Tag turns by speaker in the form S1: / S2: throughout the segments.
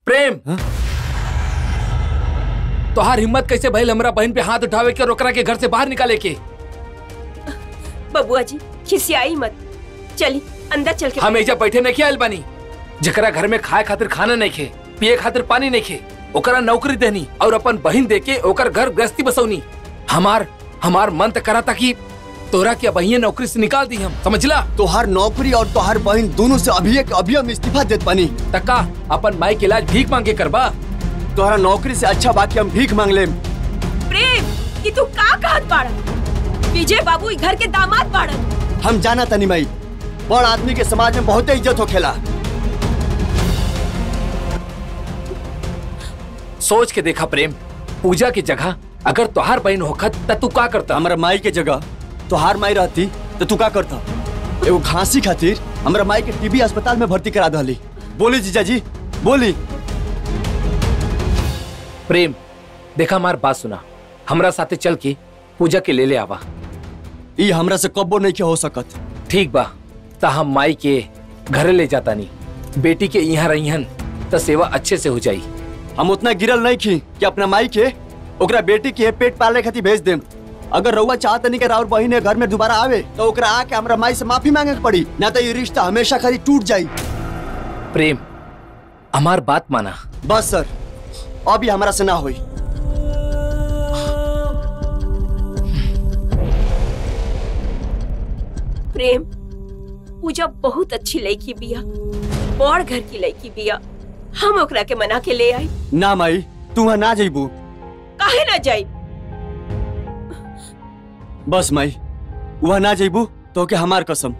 S1: प्रेम तोहार हिम्मत कैसे भइल हमरा बहन पे हाथ उठावे के और ओकरा के घर से बाहर निकाले के
S2: बबुआ जी खिसियाई मत चली अंदर चल के
S1: हम एजा बैठे नहीं आयल बानी जकरा घर में खाए खातिर खाना नहीं खे पिए खातिर पानी नहीं खे ओकरा नौकरी देनी और अपन बहन दे के ओकर घर गृहस्थी बसौनी हमार हमार मन त करा था कि तोरा के बहिए नौकरी से निकाल दी हम समझला
S3: तोहार नौकरी और तोहार बहन दोनों से अभी एक अभी हम इस्तीफा देत पानी
S1: तक्का अपन माई के इलाज भीख मांगे करबा
S3: तोहरा नौकरी से अच्छा बाकी हम भीख मांग लेम
S2: प्रेम कि तू का कहत बाड़ा विजय बाबू ई घर के दामाद बाड़न
S3: हम जाना तनी माई बड़ आदमी के समाज में बहुत इज्जत होखेला
S1: सोच के देखा प्रेम पूजा की जगह अगर तोहार बहन होखत त तू का करता
S3: हमरा माई के जगह तोहार माई रहती तो तू का करता एगो खांसी खातिर हमरा माई के टीबी अस्पताल में भर्ती करा दहली बोली जीजा जी बोली
S1: प्रेम देखा हमार बात सुना हमरा साथे चल के पूजा के ले ले आवा
S3: ई हमरा से कब्बो नहीं के हो सकत
S1: ठीक बा ता हम माई के घरे ले जाता नहीं बेटी के यहाँ रहीहन त सेवा अच्छे से हो जाई
S3: हम उतना गिरल नहीं खी कि अपना माई के ओकरा बेटी के पेट पाले खातिर भेज देम अगर रउआ चाहत नहीं कि राउर बहिन ए घर में दोबारा आवे तो ओकरा आके हमरा माई से माफी मांगे के पड़ी ना तो ये रिश्ता हमेशा खाली टूट जाई
S1: प्रेम हमार बात माना
S3: बस सर अभी हमरा से ना होई
S2: प्रेम पूजा बहुत अच्छी लड़की बिया बड़ घर की लड़की बिया हम ओकरा के मना के ले आई
S3: ना माई तू वहाँ ना जइबू
S2: काहे ना जाई
S3: बस माई वहाँ ना जइबू तो के हमार कसम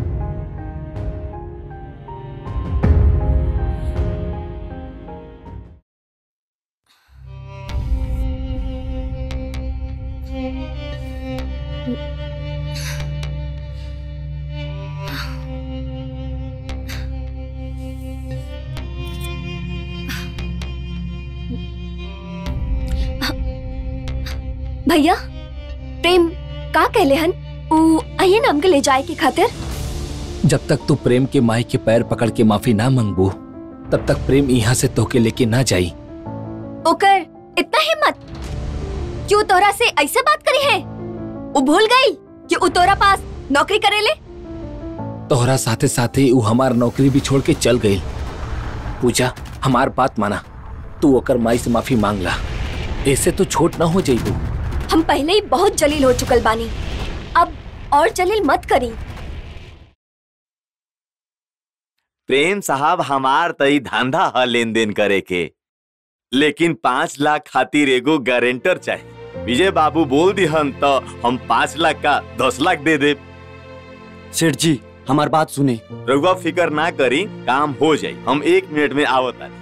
S4: भैया प्रेम का कहले हन ऊ आइए नाम के ले जाए के खातिर
S1: जब तक तू प्रेम के माई के पैर पकड़ के माफी ना मांगबू तब तक प्रेम यहाँ से तोके लेके ना जाई
S4: ओकर इतना हिम्मत क्यों तोरा से ऐसे बात करी है वो भूल गई कि ऊ तोरा पास नौकरी करेले
S1: तोहरा साथे साथे ऊ हमार नौकरी भी छोड़ के चल गई पूजा हमार बात माना तू ओकर माई से माफी मांग ला ऐसे तो छोट ना हो जाइबू
S4: हम पहले ही बहुत जलील हो चुकल बानी अब और जलील मत करी
S5: प्रेम साहब हमार तई धंधा ह लेन देन करे के लेकिन पाँच लाख खातिर एगो गारंटर चाहिए विजय बाबू बोल दिहन तो हम पाँच लाख का दस लाख दे दे
S3: सेठ जी हमार बात सुने
S5: रघुआ फिकर ना करी काम हो जाई हम एक मिनट में आवत आनी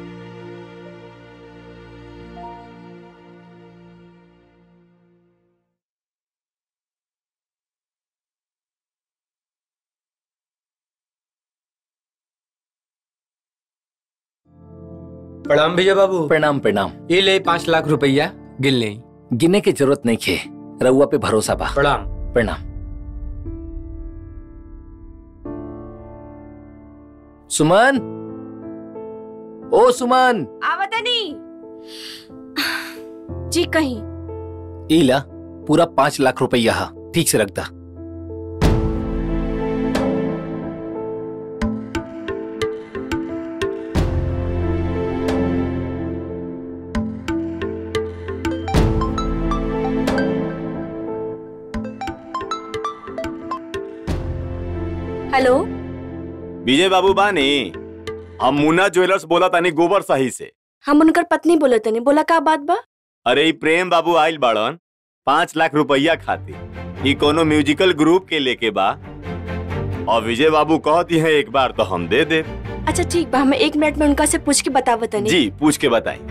S6: प्रणाम भैया बाबू
S1: प्रणाम प्रणाम
S6: ये ले पाँच लाख रुपया गिन ले
S1: गिने की जरूरत नहीं खे रउआ पे भरोसा बा
S6: प्रणाम
S1: प्रणाम सुमन ओ सुमन
S2: आवतनी जी कहीं
S1: इला पूरा पाँच लाख रुपया हा ठीक से रख दा
S4: हेलो
S5: विजय बाबू बानी हम मुन्ना ज्वेलर्स बोला तानी गोबर सही से
S4: हम उनकर पत्नी बोले तनी बोला का बात बा
S5: अरे ई प्रेम बाबू आइल बाड़न पाँच लाख रुपया खातिर ई कोनो म्यूजिकल ग्रुप के लेके बा और विजय बाबू कहती है एक बार तो हम दे दे
S4: अच्छा ठीक बा हमें एक मिनट में उनका से पूछ के बतावत तनी
S5: जी पूछ के बताई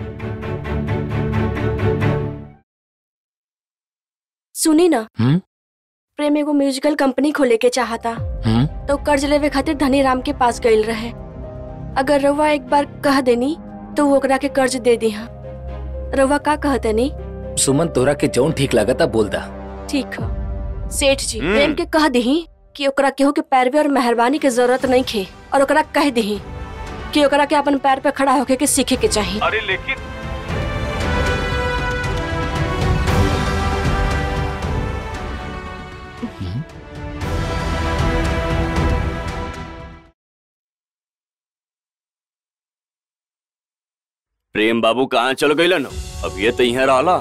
S4: सुनी ना
S1: हम्म?
S4: प्रेम एगो म्यूजिकल कंपनी खोले के चाहता
S1: हम्म
S4: तो कर्ज लेवे खातिर धनी राम के पास गईल रहे अगर रउआ एक बार कह देनी तो वो ओकरा के कर्ज दे दी रउआ का कहतनी
S1: सुमन तोरा के जौन ठीक लागता बोल दा
S4: ठीक है सेठ जी
S5: हम्म।
S4: प्रेम के कह दही कि ओकरा केहू के पैरवे और मेहरबानी के जरूरत नहीं खे और ओकरा कह दही कि ओकरा के अपन पैर पे खड़ा होके के सीखे के चाहिए
S5: अरे लेकिन प्रेम बाबू कहाँ चल गई न अब ये तो यहाँ रहला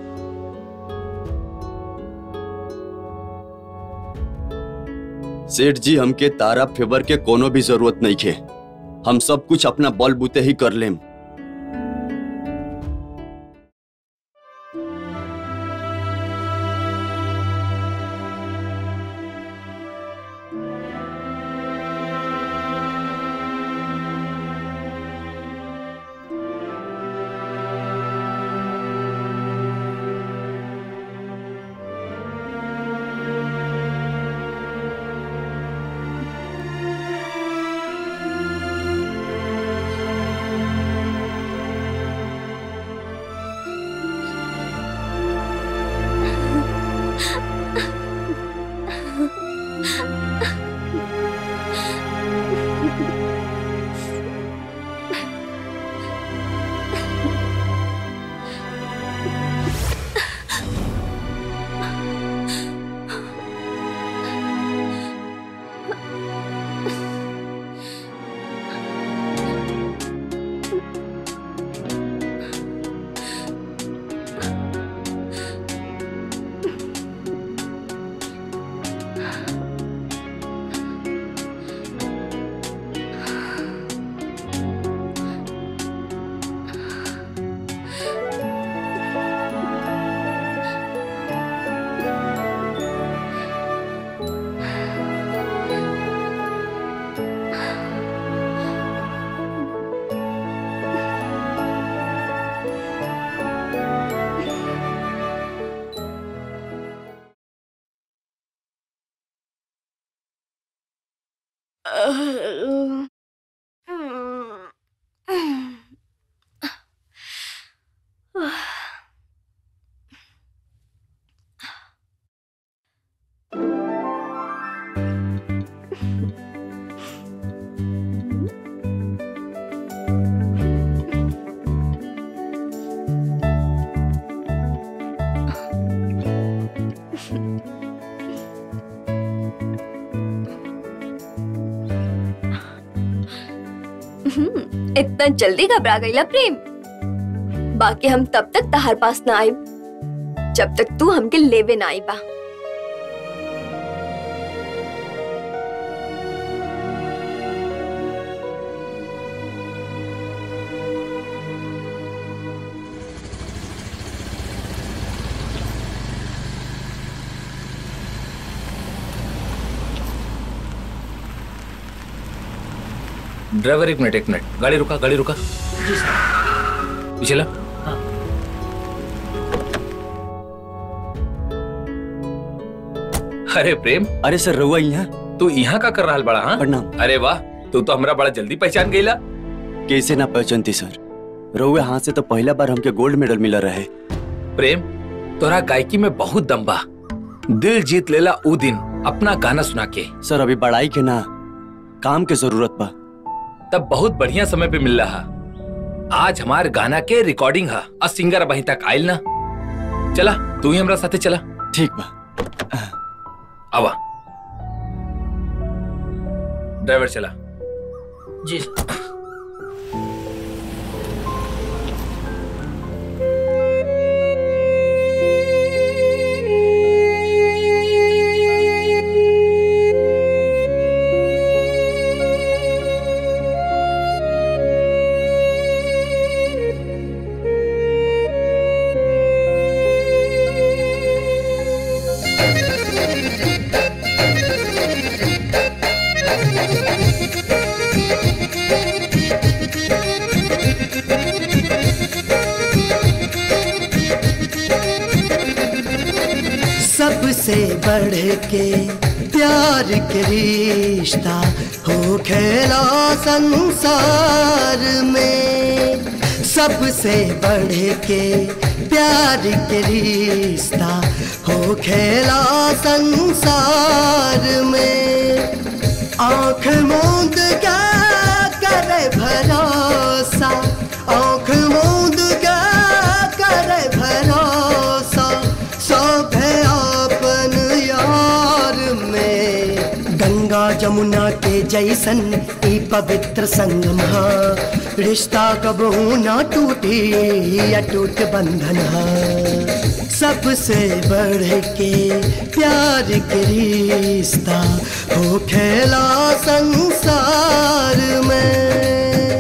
S3: सेठ जी हमके तारा फेवर के कोनो भी जरूरत नहीं खे हम सब कुछ अपना बल बूते ही कर लेम
S7: इतना जल्दी घबरा गईला प्रेम बाकी हम तब तक तहार पास ना आए जब तक तू हमके लेवे ना आई बा
S1: ड्राइवर एक मिनट एक मिनट गाड़ी रुका गाड़ी रुका पीछे ला अरे प्रेम
S3: अरे सर रहुआ यहाँ
S1: तू यहाँ का कर रहा बड़ा हाँ
S3: प्रणाम
S1: अरे वाह तू तो हमरा बड़ा जल्दी पहचान गईला
S3: कैसे ना पहचानती सर रहुआ हाथ से तो पहला बार हमके गोल्ड मेडल मिला रहे
S1: प्रेम तोरा गायकी में बहुत दम बा दिल जीत लेला ऊ दिन अपना गाना सुना के
S3: सर अभी बड़ाई के ना काम के जरूरत बा
S1: तब बहुत बढ़िया समय पे मिल रहा आज हमार गाना के रिकॉर्डिंग है और सिंगर वहीं तक आयल ना चला तू ही हमरा साथे चला
S3: ठीक बा
S1: आवा ड्राइवर चला
S8: जी
S9: सबसे बढ़ के प्यार के रिश्ता हो खेला संसार में सबसे बढ़ के प्यार के रिश्ता हो खेला संसार में आंख मूंद क्या कर करे भरोसा आँख मूंद के करे भरोसा सब है आपन यार में गंगा जमुना के जैसन ई पवित्र संगम हा रिश्ता कबहू ना टूटी अटूट बंधन हा सबसे बढ़ के प्यार के रिश्ता हो खेला संसार में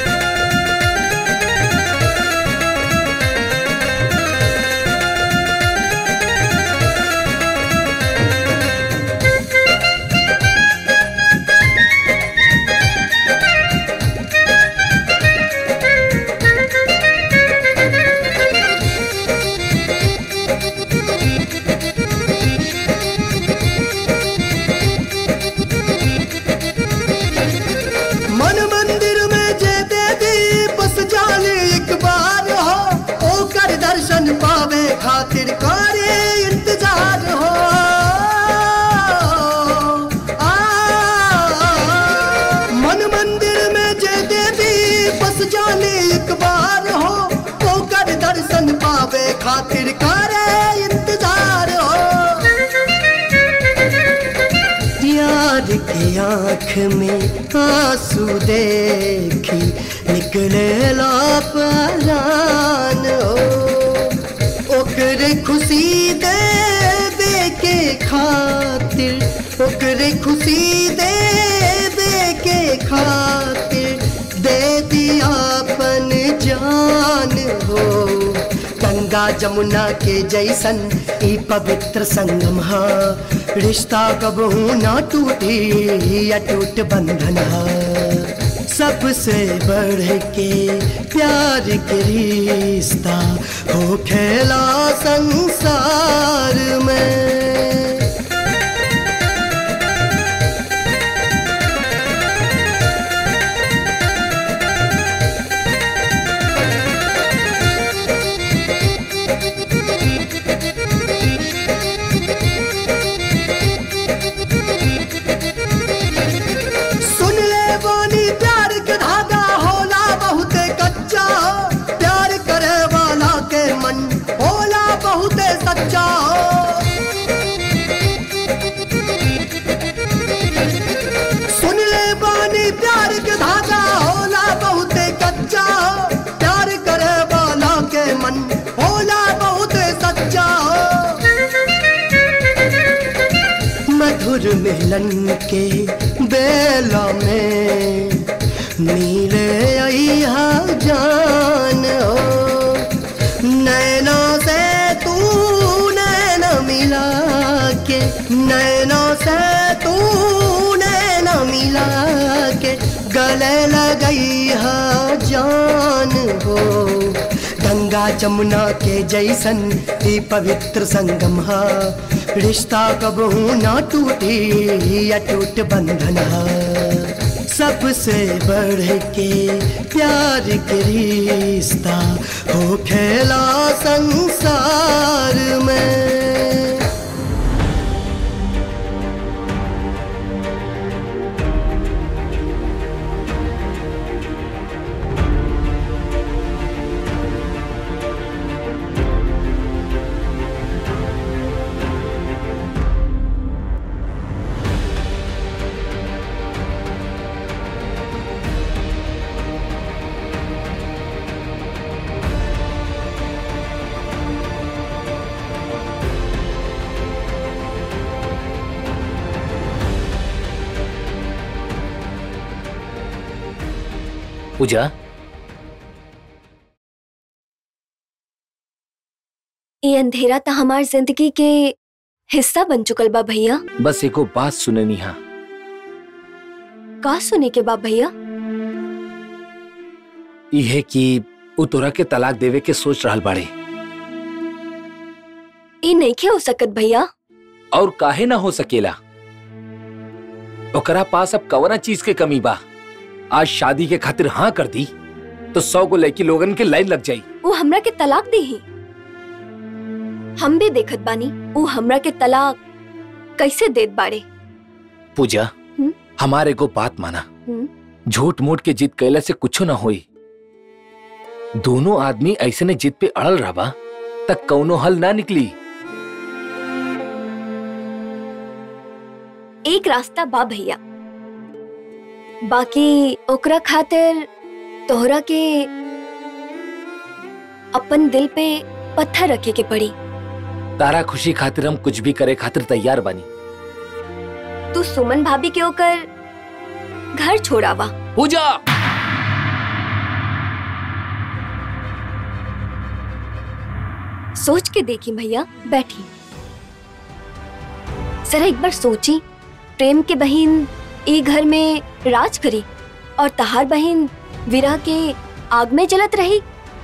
S9: मन मंदिर में जे देवी बस जाने एक बार हो ओकर दर्शन पावे खातिर करे इंतजार हो आ, मन मंदिर में जे देवी बस जाने एक बार हो ओकर दर्शन पावे खातिर करे इंतजार हो प्यार के आँख में आंसू देखी निकले लापरान हो ओकरे खुशी दे दे के खातिर ओकरे खुशी दे दे के खातिर दे दिया अपन जान हो गंगा जमुना के जैसन ई पवित्र संगम हा रिश्ता कबहू ना टूटी अटूट बंधन हा सबसे बढ़ के प्यार के रिश्ता हो खेला संसार में सुन ले बानी प्यार के धागा होला बहुत कच्चा प्यार करे वाला के मन होला बहुत सच्चा सुन ले बानी प्यार के धागा होला बहुत कच्चा प्यार करे वाला के मन होला बहुत सच्चा मधुर मिलन के बेला में नीले अइहा जान हो नैना से तू नैना मिला के नैना से तू नैना मिला के गले लगई हा जान हो गंगा जमुना के जैसन ई पवित्र संगम हा रिश्ता कबहू ना टूटी अटूट बंधन हा सबसे बढ़ के प्यार के रिश्ता हो खेला संसार में
S1: पूजा
S7: ये अंधेरा तो हमार जिंदगी के हिस्सा बन चुकल बा भैया
S1: बस एको बात सुने निहा
S7: का सुने के बा भैया
S1: इहे कि उ तोरा के तलाक देवे के सोच रहल बाड़े
S7: ये नहीं हो सकत भैया
S1: और काहे ना हो सकेला ओकरा पास अब कवना चीज के कमी बा आज शादी के खातिर हाँ कर दी तो सौ को लड़की लोगन के लाइन लग जाई
S7: वो हमरा के तलाक दे ही हम भी देखत बानी वो हमरा के तलाक कैसे देत बाड़े
S1: पूजा
S7: हम्म?
S1: हमारे को बात माना
S7: हम्म?
S1: झूठ मूठ के जिद कैला से कुछो ना होई दोनों आदमी ऐसे ने जिद पे अड़ल रहा तक कौनो हल ना निकली
S7: एक रास्ता बा भैया बाकी ओकरा खातिर तोहरा के अपन दिल पे पत्थर रखे के पड़ी
S1: तारा खुशी खातिर हम कुछ भी करे खातिर तैयार बानी
S7: तू सुमन भाभी के ओकर घर छोड़ावा
S1: पूजा
S7: सोच के देखी भैया बैठी जरा एक बार सोची प्रेम के बहन ए घर में राज करी और तहार बहन विरह के आग में जलत रही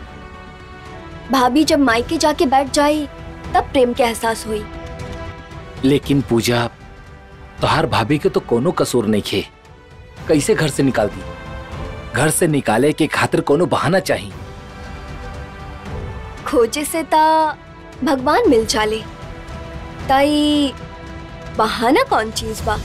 S7: भाभी जब मायके जाके बैठ जाए तब प्रेम के एहसास हुई
S1: लेकिन पूजा तोहार भाभी के तो कोनो कसूर नहीं खे कैसे घर से निकाल दी घर से निकाले के खातिर कोनो बहाना चाहिए
S7: खोजे से ता भगवान मिल जाले ताई बहाना कौन चीज बा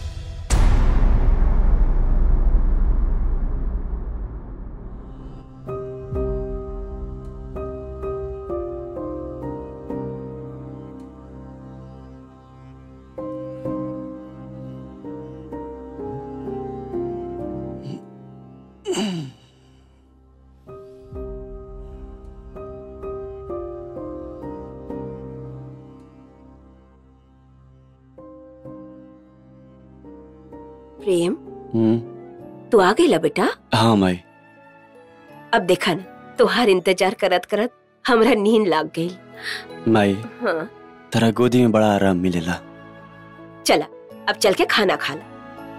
S2: प्रेम
S3: हम्म,
S2: तू आ गई बेटा
S3: हाँ माई
S2: अब देखा ना तुहार इंतजार करत करत हमरा नींद लाग गई
S3: माई
S2: हाँ
S3: तेरा गोदी में बड़ा आराम मिलेला
S2: चला अब चल के खाना खा ला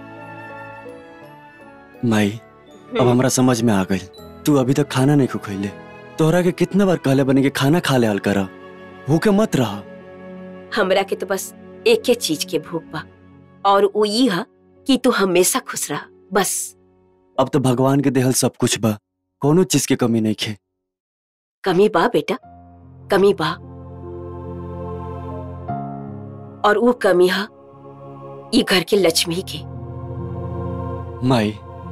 S3: माई अब हमरा समझ में आ गई तू अभी तक खाना नहीं खुखैले तोहरा के कितना बार कहले बने कि खाना खा ले हल कर भूखे मत रह
S2: हमरा के तो बस एक चीज के भूख बा और वो ई हा कि तू हमेशा खुश रह बस
S3: अब तो भगवान के देहल सब कुछ बा कोनो चीज के कमी नहीं खे
S2: कमी बा बेटा कमी बा और वो कमी हा ये घर के लक्ष्मी के
S3: माई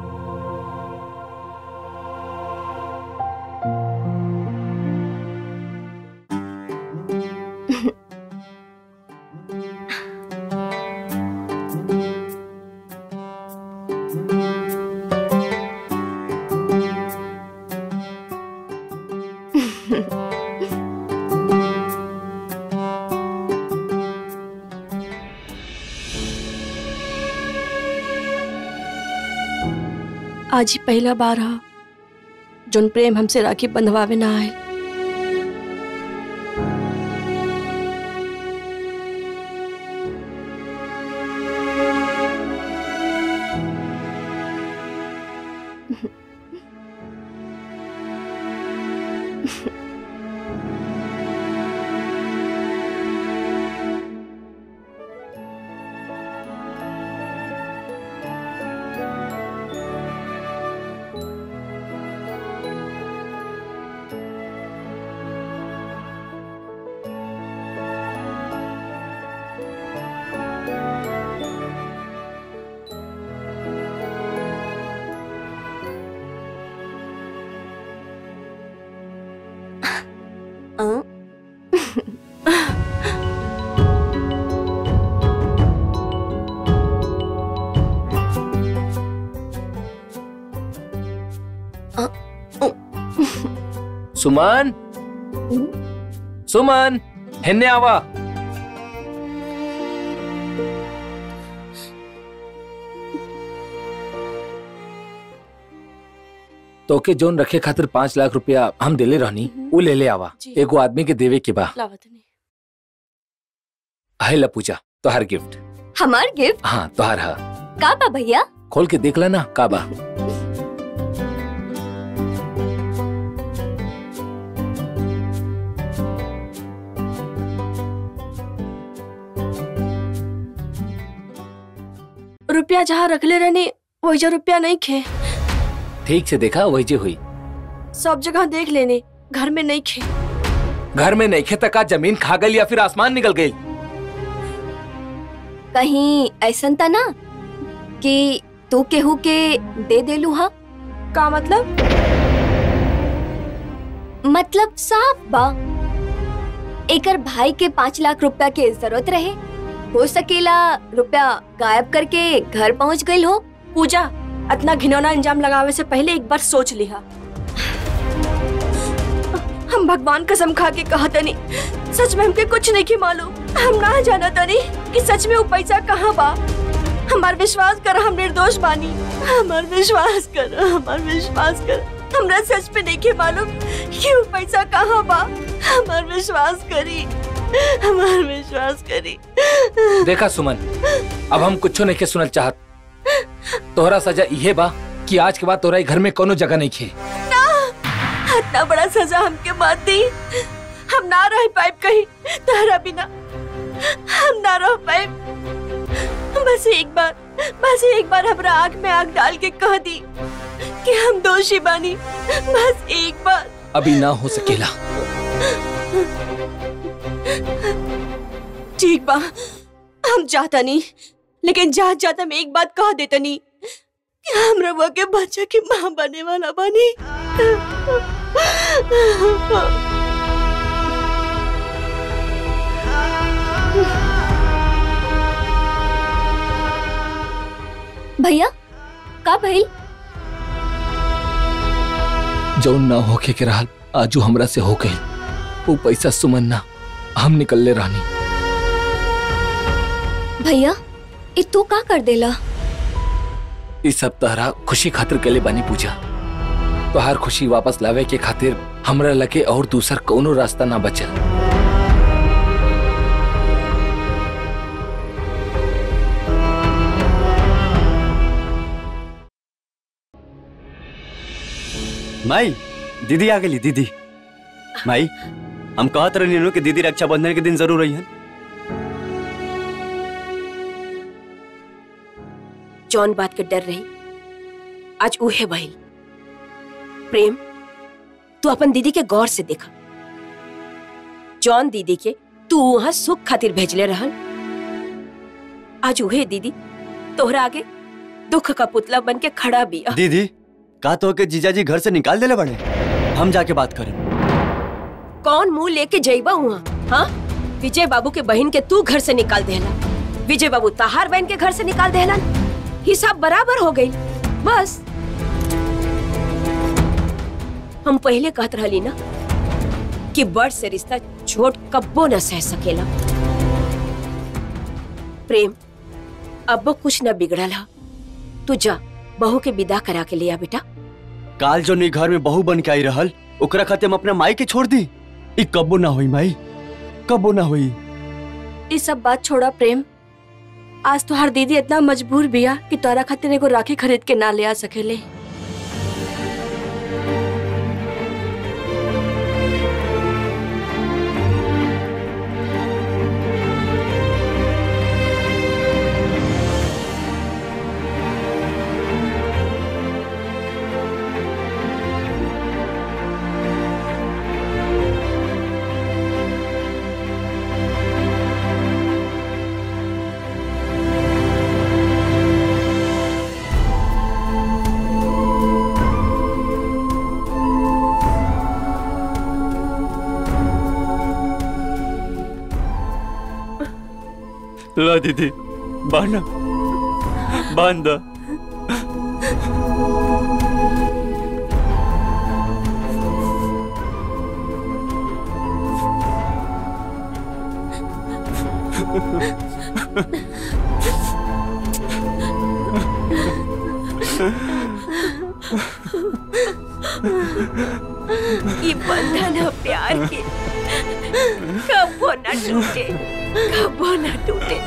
S4: आज ही पहला बार हा जोन प्रेम हमसे राखी बंधवावे ना आए
S7: अं?
S1: सुमन सुमन हिन्ने आवा तोके जोन रखे खातिर पाँच लाख रुपया हम दिले रहनी वो ले ले आवा
S4: जी।
S1: एगो आदमी के देवे के बा
S4: लावतनी
S1: है ला पूजा तोहार गिफ्ट
S7: हमार गिफ्ट
S1: हाँ तोहार हा
S7: का बा भैया
S1: खोल के देख लेना का बा
S4: रुपया जहाँ रखले रहनी वही जो रुपया नहीं खे
S1: ठीक से देखा वही जे हुई
S4: सब जगह देख लेने घर में नहीं खे
S1: घर में नहीं खे तका जमीन खा गई या फिर आसमान निकल गई
S7: कहीं ऐसा था ना कि तू केहू के दे देलू हा
S4: का मतलब
S7: मतलब साफ बा एकर भाई के पाँच लाख रुपया के जरूरत रहे हो सकेला रुपया गायब करके घर पहुंच गई हो
S4: पूजा इतना घिनौना इंजाम लगावे से पहले एक बार सोच लिहा हम भगवान कसम खा के कहा तनी सच में हमके कुछ नहीं की मालूम हम ना जाना तनी कि सच में वो पैसा कहाँ बा हमार विश्वास कर हम निर्दोष बानी हमार विश्वास कर हमार विश्वास कर हमरा सच में नहीं के मालूम कि वो पैसा कहाँ बा हमार विश्वास करी हमार विश्वास करी
S1: देखा सुमन अब हम कुछ नहीं के सुनल चाहत तोहरा सजा इहे बा कि आज के बाद तोरा ई घर में कोनो जगह नहीं खे
S4: इतना बड़ा सजा हमके मत दी हम ना रह पाए कहीं तारा बिना हम ना रह पाए बस एक बार बस एक बार हमरा आंख में आंख डाल के कह दी कि हम दोषी बानी बस एक बार
S1: अभी ना हो सकेला
S4: ठीक बा हम जाता नहीं लेकिन जा जाता मैं एक बात कह देता नहीं कि हम रवा के बच्चा की माँ बने वाला बनी
S7: भैया का भइल
S1: जो ना होके के रहल आजू हमरा से हो गई वो पैसा सुमन ना हम निकलले रानी
S7: भैया ये तू का कर देला
S1: ई सब तहरा खुशी खातिर के लिए बनी पूजा तोहार खुशी वापस लावे के खातिर हमरा लगे और दूसर कोनो रास्ता ना बचल
S3: माई दीदी आ गई दीदी माई हम कहत रही नु कि दीदी रक्षाबंधन के दिन जरूर रही
S2: जौन बात के डर रही आज उहे भइल प्रेम तू अपन दीदी के गौर से देखा जौन दीदी के तू वहां सुख खातिर भेजले रहल आज उहे दीदी तोहरा आगे दुख का पुतला बन के खड़ा बिया
S3: दीदी का तो के जीजाजी घर से निकाल देले बड़े हम जाके बात करें
S2: कौन मुंह लेके जइबा हुआ हाँ विजय बाबू के बहन के तू घर से निकाल देला विजय बाबू तहार बहन के घर से निकाल देला हिसाब बराबर हो गई बस हम पहले कहत रहली ना कि बड़ से रिश्ता छोट कब्बो न सह सकेला प्रेम अब कुछ न बिगड़ल हा तू जा बहू के विदा करा के लिया बेटा
S3: काल जो नी घर में बहू बन के आई रहल ओकरा खातिर हम अपने माई के छोड़ दी ई कब्बो ना होई माई कब्बो ना होई
S4: ये सब बात छोड़ा प्रेम आज तो हर दीदी इतना मजबूर बिया कि तोरा खातिर एगो राखी खरीद के ना ले आ सकेले
S3: ला दीदी बांधा बांधा
S2: ये बंधन है प्यार के कबो न टूटे कबो न टूटे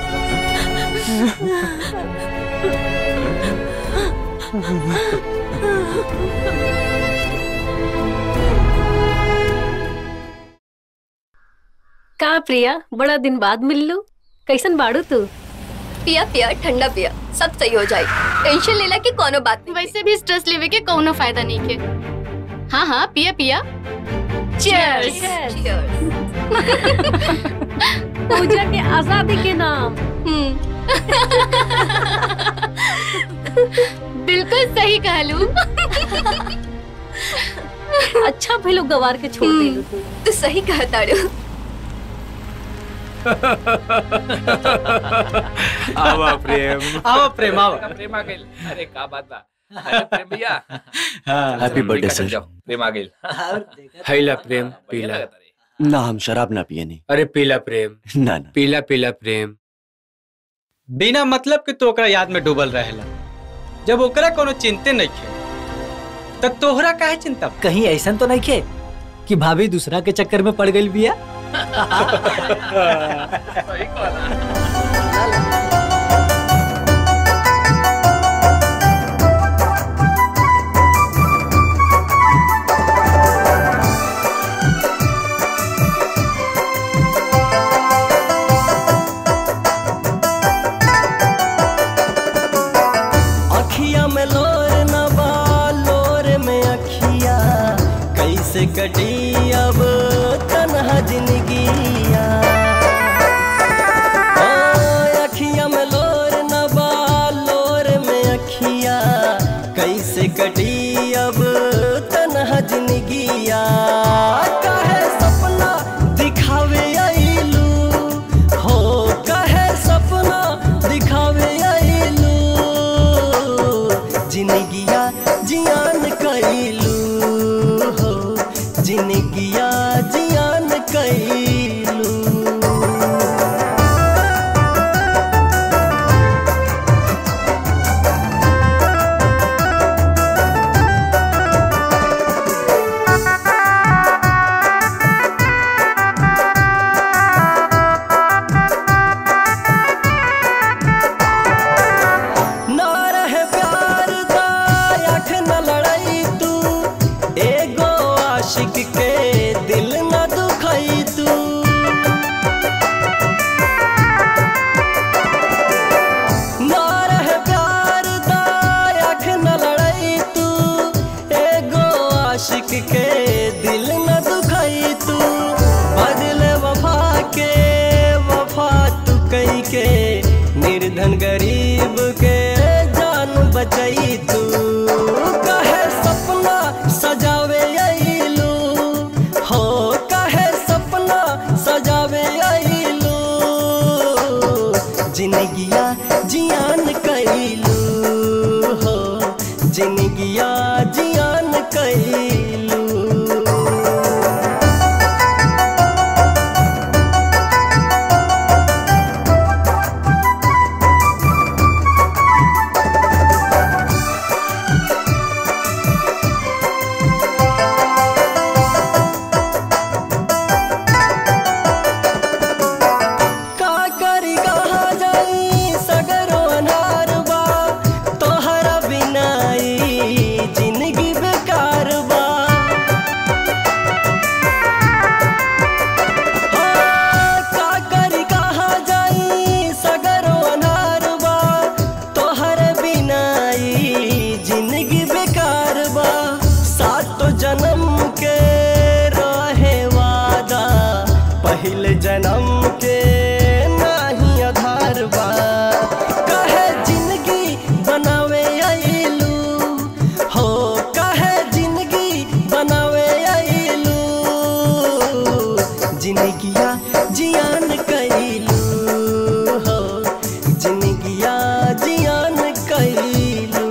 S8: का प्रिया बड़ा दिन बाद मिल लू कैसन बाड़ू तू
S7: पिया पिया ठंडा पिया सब सही हो जाए टेंशन लेला की कोनो बात नहीं
S10: वैसे भी स्ट्रेस लेवे के कोनो फायदा नहीं के हाँ हाँ पिया पिया
S8: Cheers! पूजा के आजादी के नाम
S10: बिल्कुल सही कहलू
S8: अच्छा भइलो गवार के छोड़ देलू तू
S7: तू सही कहा ताड़ू
S6: आवा प्रेम आवा प्रेम आवा
S1: प्रेम आ गइल अरे का बात बा अरे प्रेम भैया
S3: हैप्पी बर्थडे
S1: निकल
S3: सर
S1: जाओ, प्रेम आ गइल
S6: हैला प्रेम
S1: बढ़िया
S6: पीला
S1: लगता रे।
S3: ना हम शराब ना पिए नहीं
S6: अरे पीला प्रेम
S3: ना ना
S6: पीला पीला प्रेम बिना मतलब के तो ओकरा याद में डूबल रहेला जब ओकरा कोनो चिंते नहीं खे तब तोहरा काहे चिंता बा?
S11: कहीं ऐसा तो नहीं खे कि भाभी दूसरा के चक्कर में पड़ गई बिया
S1: सही कहला।
S9: अखिया में लोर न बा लोर में अखिया कैसे कटी अब तनहा जिंदगिया ओ, अखिया में लोर न बा लोर में अखिया कैसे कटी अब तनहा जिंदगिया काहे सपना दिखावे आइलू हो काहे सपना दिखावे आइलू जिंदगिया जियान कैलू हो जिंदगिया जियान कैलू ना रहे प्यार दायक न लड़ाई तू एगो आशिक के दिल न दुखाई तू ना रहे प्यार दायक न लड़ाई तू एगो आशिक के दिल न दुखाई तू बदले वफा के वफा तू कई के निर्धन गरीब के जान बचाई तू कहे सपना सजावे आइलू हो कहे सपना सजावे आइलू जिंदगिया जियान कैलू हो जिंदगिया जियान कैलू का करी कहा जाई सगरो अनार बा तोहरा बिनाई जिंदगी बेकार बा हाँ, का करी कहा जाई सगरो अनार बा तोहरा बिनाई जिंदगी बेकार बा सातो जन्म के रहे वादा पहले जन्म के नाही आधार बा कहे जिंदगी बनावे आइलू हो कहे जिंदगी बनावे आइलू जिंदगिया जियान कैलू हो जिंदगिया जियान कैलू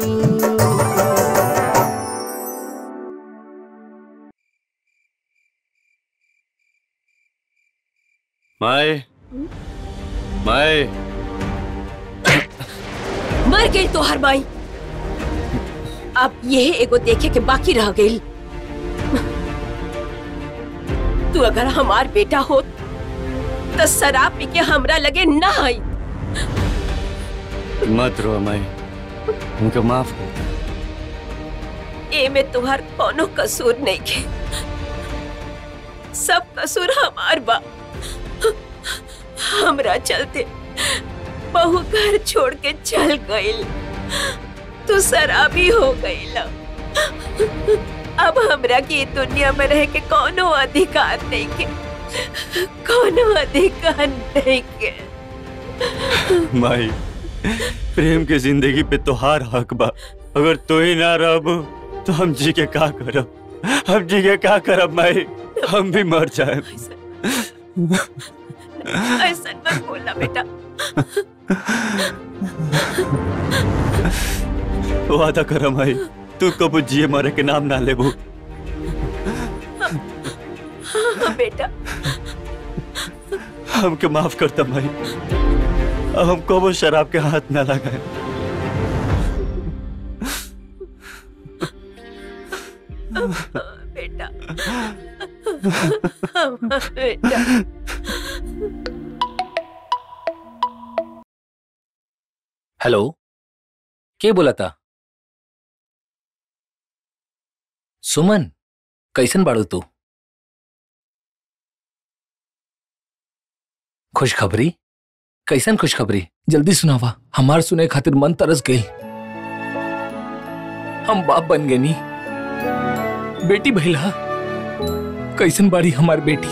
S3: माए माए
S2: मर गई तो हर माई अब यह एगो देखे के बाकी रह गई तू अगर हमार बेटा हो तो शराब पी के हमरा लगे ना आई
S3: मत रो माए उनको माफ कर
S2: ए में तुम्हार कोनो कसूर नहीं के सब कसूर हमार बा हमरा चलते बहू घर छोड़ के चल गईल तू शराबी हो गईल अब हमरा की दुनिया में रह के कोनो अधिकार नहीं के कोनो अधिकार नहीं के
S3: माई प्रेम के जिंदगी पे तोहार हक बा अगर तू ही ना रहबो तो हम जी के का करब हम जी के का करब माई हम भी मर जाए
S2: ऐसा मत बोलना बेटा
S3: वादा कर माई तू कबू जिए मरे के नाम ना लेबू
S2: हाँ, बेटा
S3: हमके माफ करता माई अब हम कबो शराब के हाथ ना लगाए
S2: बेटा बेटा
S1: हेलो के बोला था सुमन कैसन बाड़ू तू खुशखबरी कैसन खुशखबरी जल्दी सुनावा हमार सुने खातिर मन तरस गई हम बाप बन गए नी बेटी भैला कैसन बाड़ी हमार बेटी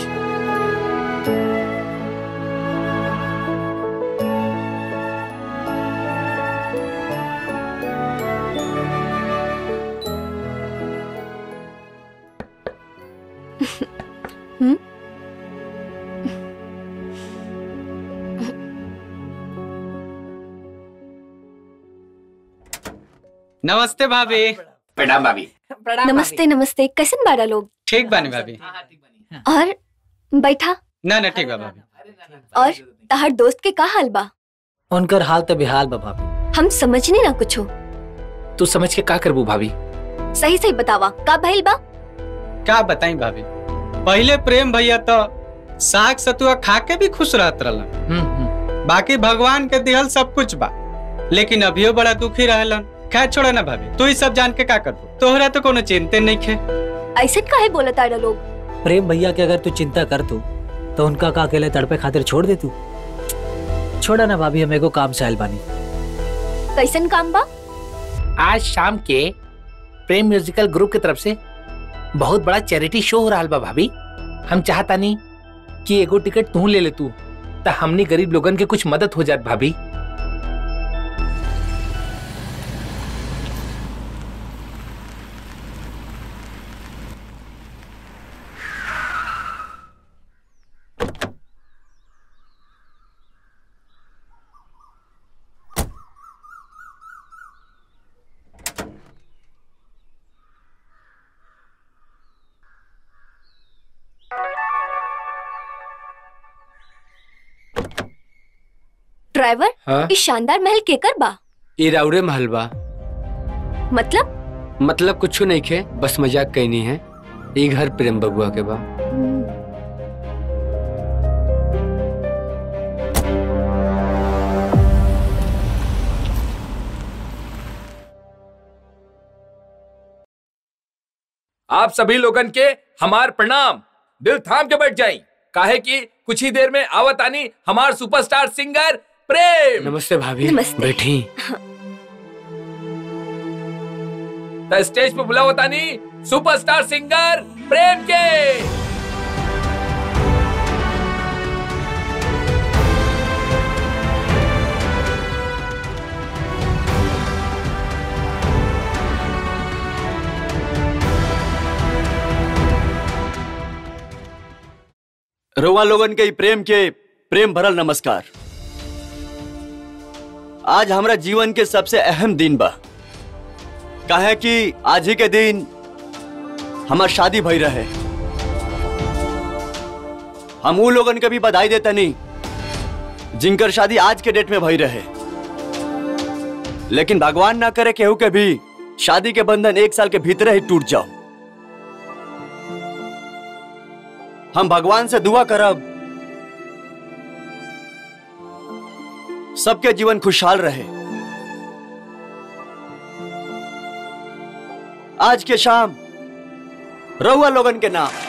S6: नमस्ते भाभी
S5: प्रणाम भाभी
S7: नमस्ते नमस्ते कैसन बाड़ा लोग
S6: ठीक बानी भाभी
S7: और बैठा
S6: ना ना ठीक बा भाभी
S7: और तहार दोस्त के का हाल बा
S11: उनकर हाल तो बेहाल बा भाभी
S7: हम समझने ना कुछो
S1: तू समझ के का करबू भाभी
S7: सही सही बतावा का भइल बा
S6: का बताई भाभी पहले प्रेम भैया तो साग सतुआ खा के भी खुश रहत रहलन बाकी भगवान के दिहल सब कुछ बा लेकिन अभियो बड़ा दुखी रहलन खैर छोड़ा ना भाभी तू ही सब जान के का करबू तोहरा तो कोनो चिंते नहीं खे
S7: ऐसे काहे बोला ताड़ा लोग
S11: प्रेम भैया के अगर तू चिंता कर तू तो उनका का अकेले तड़पे खातिर छोड़ दे तू छोड़ा ना भाभी हम एगो काम से आयल बानी
S7: कैसन काम बा
S1: आज शाम के प्रेम म्यूजिकल ग्रुप की तरफ से बहुत बड़ा चैरिटी शो हो रहा बा भाभी हम चाहता नहीं कि एगो टिकट तू ले ले तू ता हमनी गरीब लोगन के कुछ मदद हो जात भाभी
S7: ड्राइवर
S12: हाँ?
S7: इस शानदार महल केकर बा
S12: ये राउरे महल बा
S7: मतलब
S12: मतलब कुछ नहीं खे बस मजाक कहनी है ये घर प्रेम बबुआ के बा
S1: आप सभी लोगन के हमार प्रणाम दिल थाम के बैठ जाई काहे कि कुछ ही देर में आवत आनी हमार सुपरस्टार सिंगर प्रेम
S12: नमस्ते भाभी
S7: नमस्ते।
S12: बैठी
S1: त स्टेज पे बुलावत आनी सुपरस्टार सिंगर प्रेम के
S3: रउआ लोगन के ई प्रेम के प्रेम भरल नमस्कार आज हमरा जीवन के सबसे अहम दिन बा काहे कि आज ही के दिन हमार शादी भई रहे हम उ लोगन के भी बधाई देता नहीं जिनकर शादी आज के डेट में भई रहे लेकिन भगवान ना करे केहू के भी शादी के बंधन एक साल के भीतर ही टूट जाओ हम भगवान से दुआ करब सबके जीवन खुशहाल रहे आज के शाम रउआ लोगन के नाम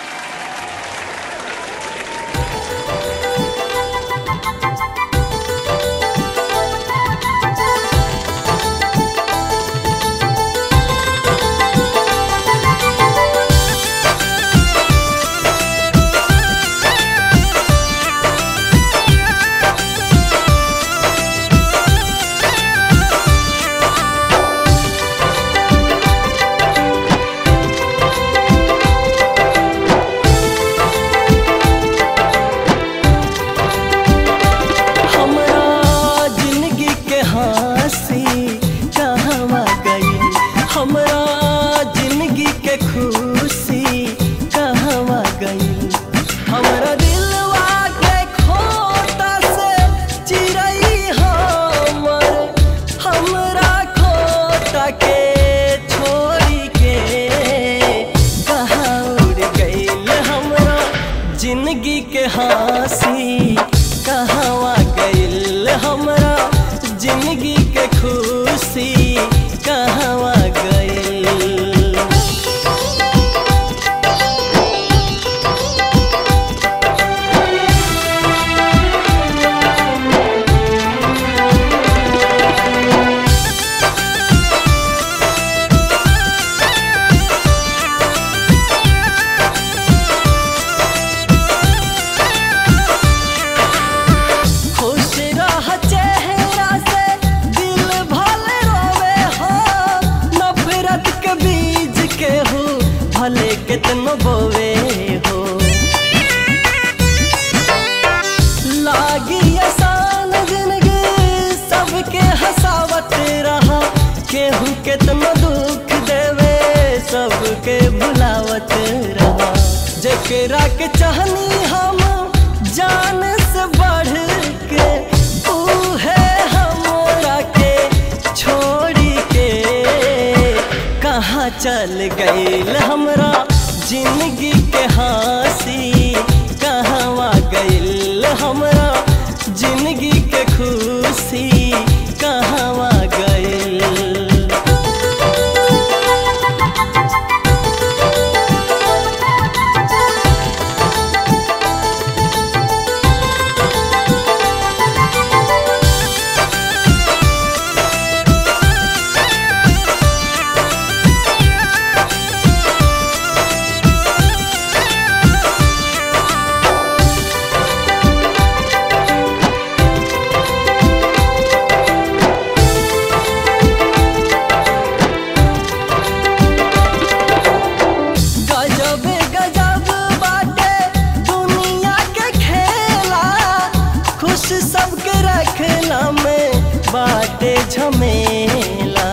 S13: के खुशी कहवा गई हमरा दिलवा के खोटा से चिरई हमर हमरा खोटा के छोड़ी के कहाँ उड़ गईल हमरा जिंदगी के हंसी कहवा गईल हमरा जिंदगी के खुशी कहवा गईल खुश रह चेहरा से दिल भले रोवे हो नफरत के बीज के हो भले कितनो बोवे हो लागी आसान जिंदगी सबके हंसावत रहा केहू कितनो दुख देवे सबके भुलावत रहा जेकरा के चाहनी हम जान से बढ़ के ऊ है हमरा के छोड़ी के कहाँ चल गईल हमरा जिंदगी के हंसी कहवा गईल हमरा जिंदगी के खुशी कहवा गईल गजब गजब बाटे दुनिया के खेला खुश सबके रखला में बाटे झमेला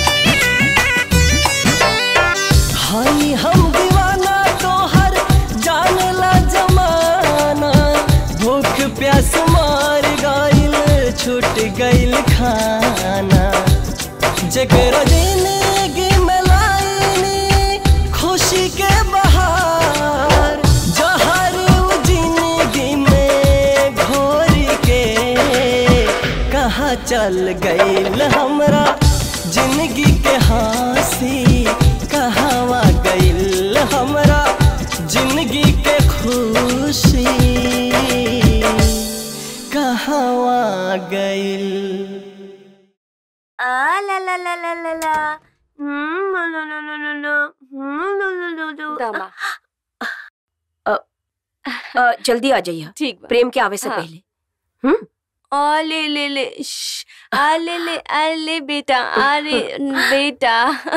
S13: हई हम दीवाना तोहर जानला जमाना भूख प्यास मार गइल छूट गइल खाना जकरा जिंदगी में लाइनी खुशी के बहार जहर उ जिंदगी में घोर के कहाँ चल गईल हमरा जिंदगी के हंसी कहवा गईल हमरा जिंदगी के खुशी कहवा गईल
S4: आ ला ला ला ला ला ला हम्म लो लो लो लो लो लो हम्म लो लो लो लो
S2: दामा अ, जल्दी आ जाइए
S4: ठीक बा।
S2: प्रेम के आवे से
S4: हाँ।
S2: पहले
S4: आ ले ले ले श्श, आ ले ले आ ले बेटा आ रे बेटा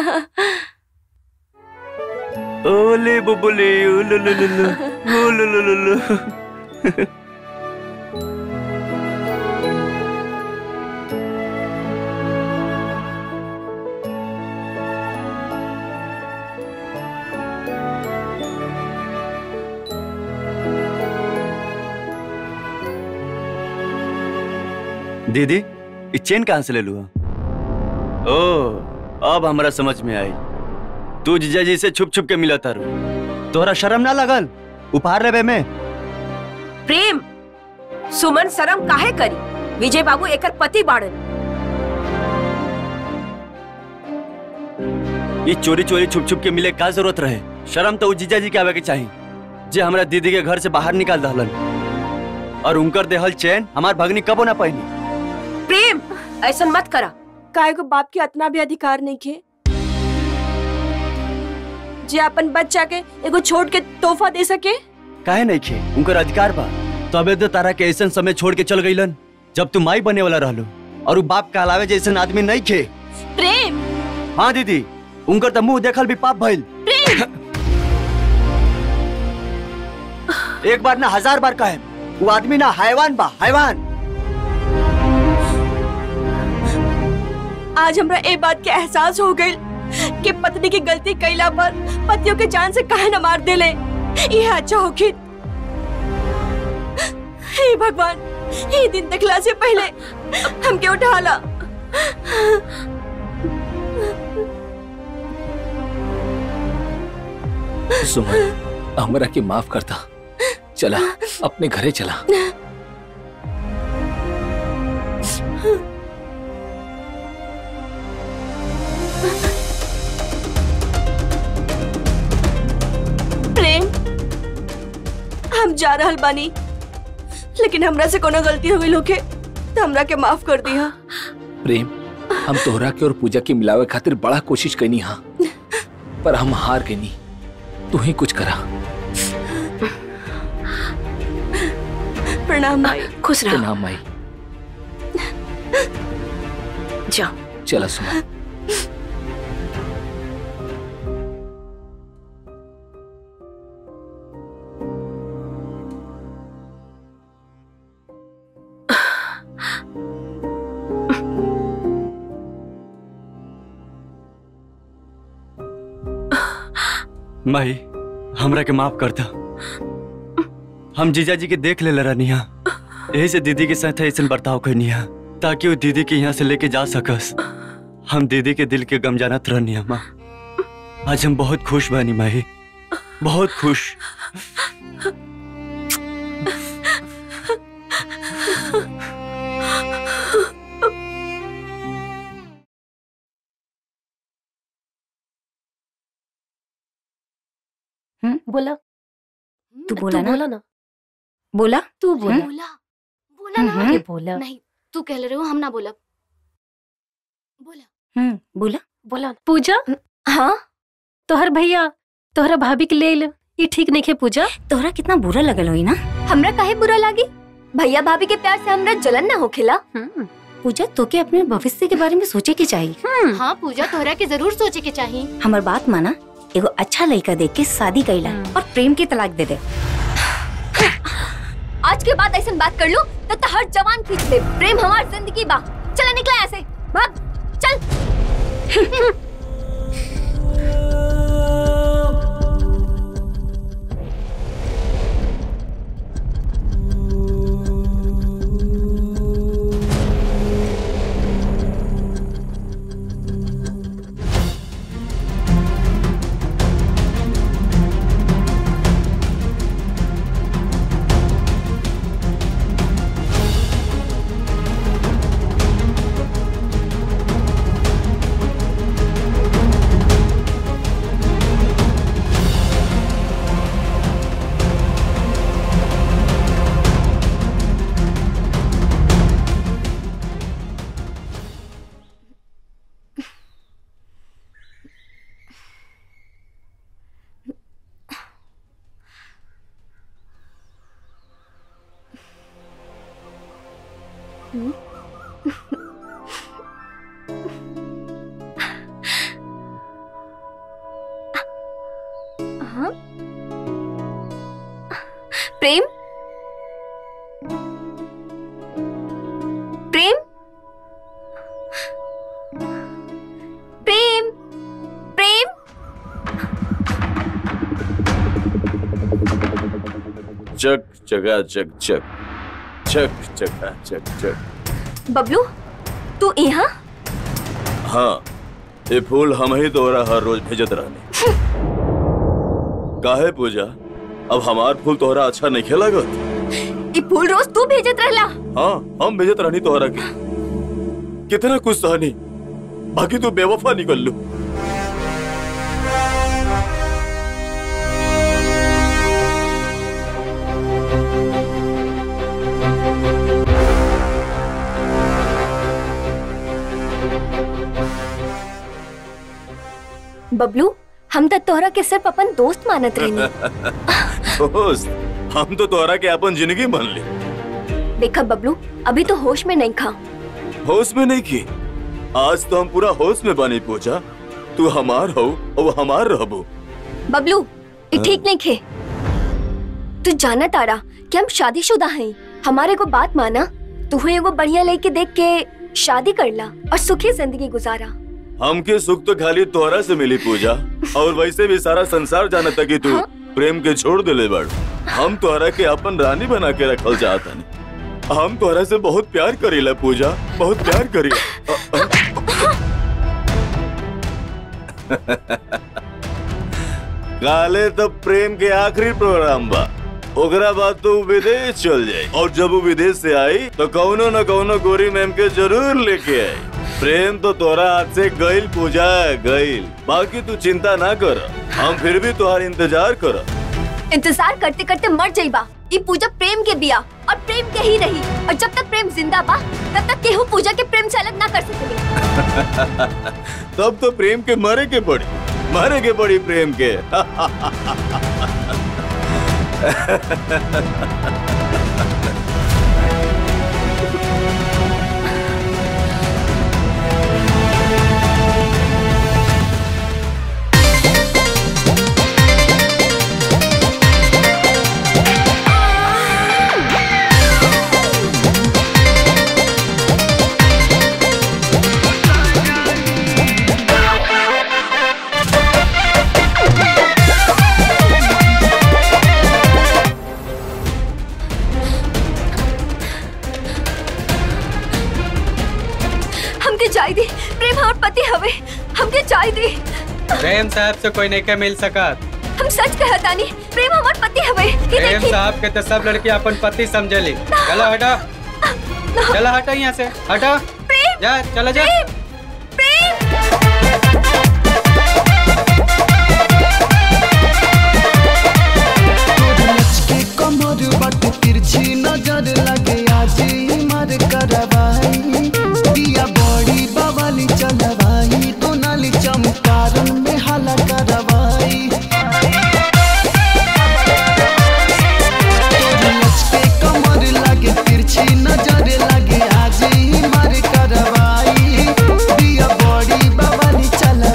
S3: ओले बुबुले ओले लो लो लो ओले लो लो लो दीदी ये चेन कहाँ से ले लू ओ अब हमरा समझ में आई तू जीजा जी से छुप छुप के मिला तारू तोहरा शर्म ना लगल उपहार लेबे में
S2: प्रेम सुमन शरम काहे करी विजय बाबू एकर पति बाड़न
S3: ये चोरी चोरी छुप छुप के मिले का जरूरत रहे शर्म तो उ जीजा जी के आवे के चाहिए जे हमरा दीदी के घर से बाहर निकाल दहलन और उनकर देहल चैन हमार भगनी कबो ना पहनी
S2: प्रेम ऐसा मत करा
S4: काय को बाप के इतना भी अधिकार नहीं खे जे अपन बच्चा के एगो छोड़ के तोहफा दे सके
S3: काहे नहीं खे उनकर अधिकार बा तबे तो तारा के ऐसन समय छोड़ के चल गईलन जब तू माई बने वाला रहलो और उ बाप कहलावे जैसन आदमी नहीं खे
S4: प्रेम
S3: हाँ दीदी उनकर तो मुंह देखल भी पाप भइल एक बार ना हजार बार कहे वो आदमी ना हैवान बा हैवान
S4: आज हमरा ए बात के एहसास हो गई कि पत्नी की गलती कैला पर पतियों के जान से काहे न मार देले यह अच्छा होगी हे भगवान ये दिन देखला से पहले हमके उठा ला
S1: सुमन हमरा के माफ करता चला अपने घरे चला
S4: प्रेम हम जा रहल बानी लेकिन हमरा से कोनो गलती हो गई होके तो हमरा के माफ कर दिया
S1: प्रेम हम तोहरा के और पूजा के मिलावे खातिर बड़ा कोशिश करनी हाँ पर हम हार गई नी तू ही कुछ करा
S4: प्रणाम माई
S2: खुश रहो
S1: प्रणाम माई
S2: जाओ
S1: चला सुमन
S3: माही हमरा के माफ कर दा हम जीजा जी के देख ले रनिया यही से दीदी के साथ ऐसा बर्ताव करनिया ताकि वो दीदी के यहाँ से लेके जा सकस हम दीदी के दिल के गम जानत रहनिया माँ आज हम बहुत खुश बानी माही बहुत खुश
S14: बोला
S15: तू बोला ना
S14: बोला ना
S15: बोला
S14: तू बोला
S15: हम्म?
S10: बोला बोला ना
S15: हम्म।
S14: ये बोला
S10: नहीं तू कह रहे हो हम ना बोला बोला
S15: हम्म बोला
S14: बोला पूजा
S15: हाँ
S14: तोहर भैया तोहरा भाभी के ले ले ये ठीक नहीं है पूजा
S15: तोहरा कितना बुरा लगल होई ना
S7: हमरा काहे बुरा लागी भैया भाभी के प्यार से हमरा जलन ना होखेला
S15: पूजा तोके अपने भविष्य के बारे में सोचे के चाहिए
S10: हाँ पूजा तोहरा के जरूर सोचे के चाहिए
S15: हमार बात माना एगो अच्छा लड़का देख के शादी कैला और प्रेम की तलाक दे दे
S7: आज के बाद ऐसा बात कर लो तो, तो हर जवान खींच ले प्रेम हमार जिंदगी बा चला निकला यहाँ से भाग चल हाँ? प्रेम प्रेम प्रेम प्रेम
S5: चक चका चक चक चक चका चक चक
S7: बबलू तू यहाँ
S5: हाँ ये फूल हम ही तोरा हर रोज भेजत रहने काहे पूजा अब हमार फूल तोहरा अच्छा नहीं खेलागत
S7: ये फूल रोज तू भेजत रहला
S5: हाँ हम भेजत रहनी तोहरा के कितना कुछ सहनी बाकी तू बेवफा निकल लू
S7: बबलू हम तो तोहरा के सिर्फ अपन दोस्त मानत रहनी
S5: दोस्त हम तो तोहरा के अपन जिंदगी मान ली
S7: देखा बबलू अभी तो होश में नहीं खा
S5: होश में नहीं की आज तो हम पूरा होश में बनी पूजा तू हमार हो और हमार रहबो
S7: बबलू ये
S5: हाँ।
S7: ठीक नहीं खे तू जाना तारा कि हम शादीशुदा हैं हमारे को बात माना तू एगो बढ़िया लड़के देख के शादी कर ला और सुखी जिंदगी गुजारा
S5: हमके सुख तो खाली तोहरा से मिली पूजा और वैसे भी सारा संसार जानता कि तू प्रेम के छोड़ दिले बड़ हम तोहरा के अपन रानी बना के रखल चाहता नहीं हम तोहरा से बहुत प्यार करीला पूजा बहुत प्यार करीला काले तो प्रेम के आखिरी प्रोग्राम बा ओकरा बाद तो उ विदेश चल जाए और जब वो विदेश से आई तो कौनो न कौनो गोरी मैम के जरूर लेके आई प्रेम तो तोरा हाथ से गईल पूजा गईल बाकी तू चिंता ना कर हम फिर भी तुम्हारा इंतजार कर
S7: इंतजार करते करते मर जाइबा ये पूजा प्रेम के बिया और प्रेम के ही रही और जब तक प्रेम जिंदा बा तब तक केहू पूजा के प्रेम से अलग ना कर सकेले
S5: तब तो प्रेम के मरे के पड़ी मरे के पड़ी प्रेम के
S7: हमके चाय दी प्रेम हमार पति हवे हमके चाय दी
S6: प्रेम साहब से कोई नहीं के मिल सकत
S7: हम सच कहतानी प्रेम हमार पति हवे ये
S6: प्रेम
S7: देखी
S6: साहब के तो सब लड़की अपन पति समझली चलो हटा चलो हटा यहाँ से हटा जा चलो जा
S13: के कमर बट तिरछी नजर लगे आज मर करवाई दिया बड़ी बवाली चलवाई तो नाली चमकारन में हाला करवाई के कमर लगे तिरछी नजर लगे आज मर करवाई दिया बड़ी बवाली चल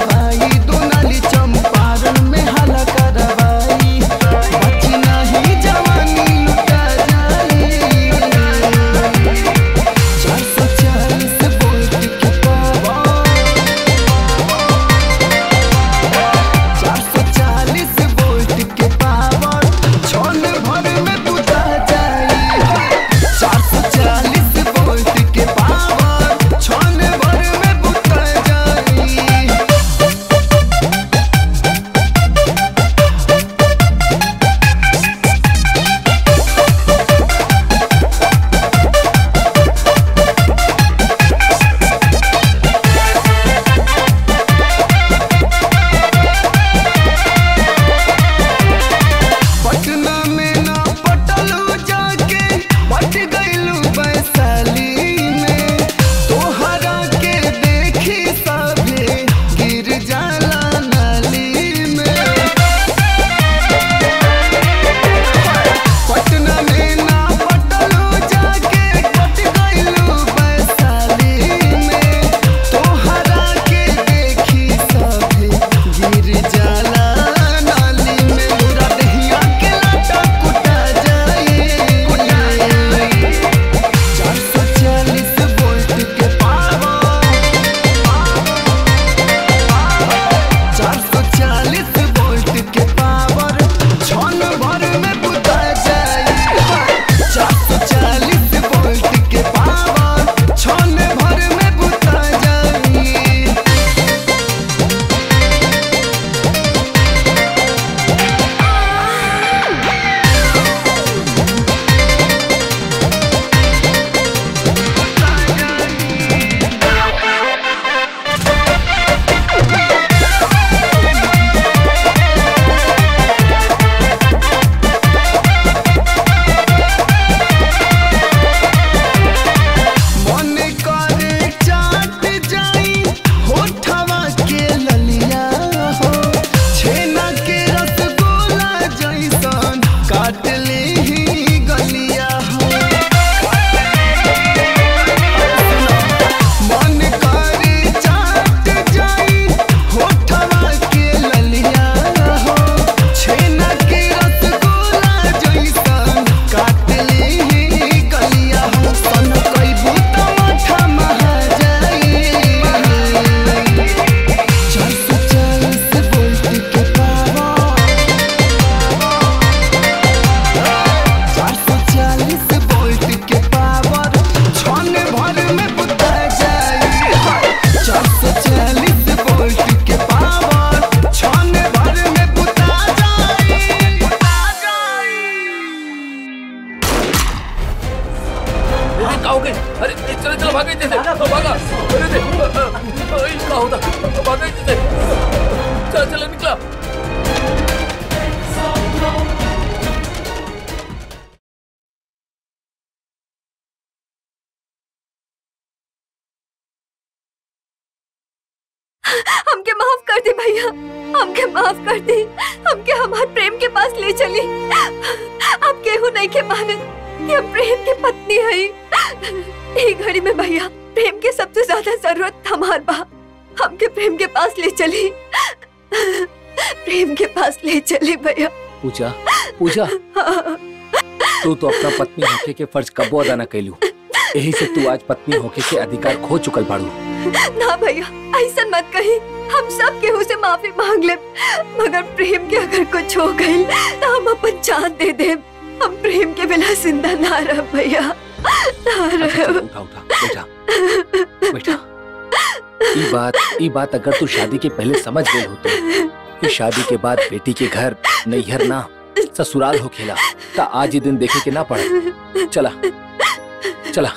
S4: भैया हमके माफ कर दी हमके हमार प्रेम के पास ले चली अब केहू नहीं के मानत कि हम प्रेम के पत्नी है ई घड़ी में भैया प्रेम के सबसे ज्यादा जरूरत हमार बा हमके प्रेम के पास ले चली प्रेम के पास ले चली भैया
S1: पूजा पूजा तू तो अपना पत्नी होके के फर्ज कबो अदा न कैलू यही से तू आज पत्नी होके के अधिकार खो चुकल बाड़ू
S4: ना भैया ऐसा मत कही हम सब केहू से माफी मांग ले मगर प्रेम के अगर कुछ हो गई तो हम अपन जान दे दे हम प्रेम के बिना जिंदा ना रह भैया ना रह
S1: उठा उठा बैठा बैठा ई बात ई बात अगर तू शादी के पहले समझ गई हो तो कि शादी के बाद बेटी के घर नैहर ना ससुराल हो खेला ता आज ही दिन देखे के ना पड़ा चला चला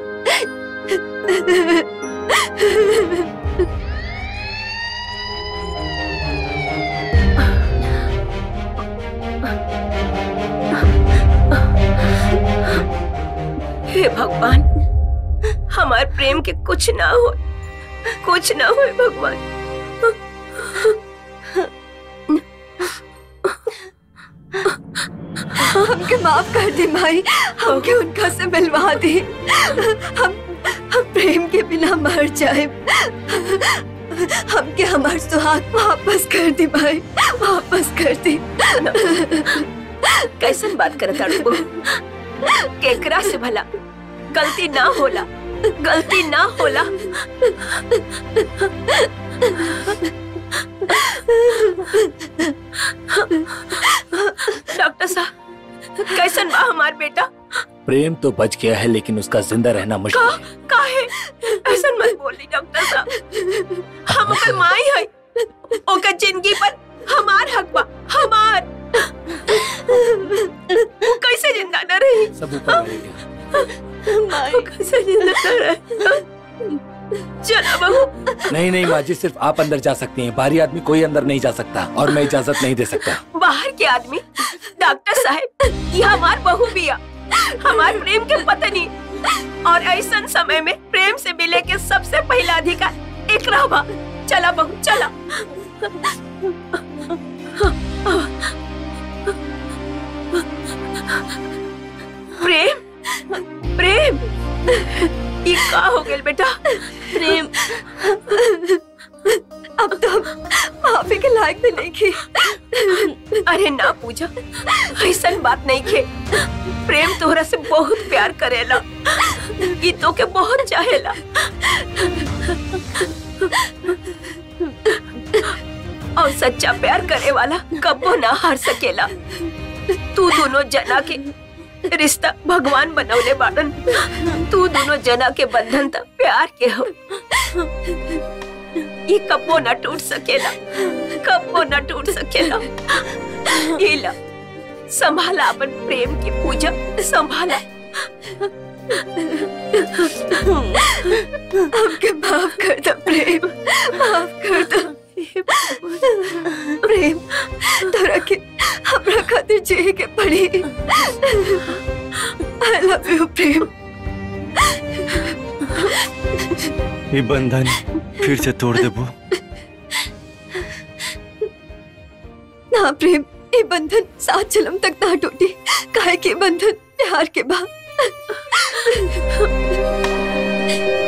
S2: हे भगवान हमार प्रेम के कुछ ना हो कुछ ना हो भगवान
S4: हमके माफ कर दे माई हमके उनका से मिलवा दे हम हम प्रेम के बिना मर जाए हमके हमार सुहाग वापस कर दे भाई वापस कर दे
S2: कैसन बात करत अड़बो केकरा से भला गलती ना होला गलती ना होला डॉक्टर साहब कैसन बा हमार बेटा
S1: प्रेम तो बच गया है लेकिन उसका जिंदा रहना मुश्किल
S2: का
S1: है
S2: काहे ऐसा मत बोली डॉक्टर साहब हम ओकर माई है ओकर जिंदगी पर हमार हक बा हमार वो कैसे जिंदा न रही
S1: सब ऊपर वाले के।
S2: माई कैसे जिंदा न रही चलो बहू
S1: नहीं नहीं माँ जी सिर्फ आप अंदर जा सकती हैं बाहरी आदमी कोई अंदर नहीं जा सकता और मैं इजाजत नहीं दे सकता
S2: बाहर के आदमी डॉक्टर साहब ये हमार बहू बिया हमार प्रेम के पत्नी और ऐसा समय में प्रेम से मिले के सबसे पहला अधिकार एक रहबा चला बहू चला प्रेम प्रेम ये का हो गया बेटा प्रेम
S4: अब तो हम माफी के लायक भी नहीं की
S2: अरे ना पूजा ऐसा बात नहीं खे प्रेम तोहरा से बहुत प्यार करेला गीतों के बहुत चाहेला और सच्चा प्यार करे वाला कबो ना हार सकेला तू दोनों जना के रिश्ता भगवान बनौले बाड़न तू दोनों जना के बंधन तक प्यार के हो ये कबो ना टूट सकेला कबो ना टूट सकेला ईला संभाला अपन प्रेम की पूजा संभाला
S4: हमके माफ कर दो प्रेम माफ कर दो प्रेम तोरा के हमरा खातिर जिए के पड़ी आई लव यू प्रेम
S3: ये बंधन फिर से तोड़ देबो
S4: ना प्रेम ये बंधन सात जन्म तक ना टूटी काहे के बंधन प्यार के बाद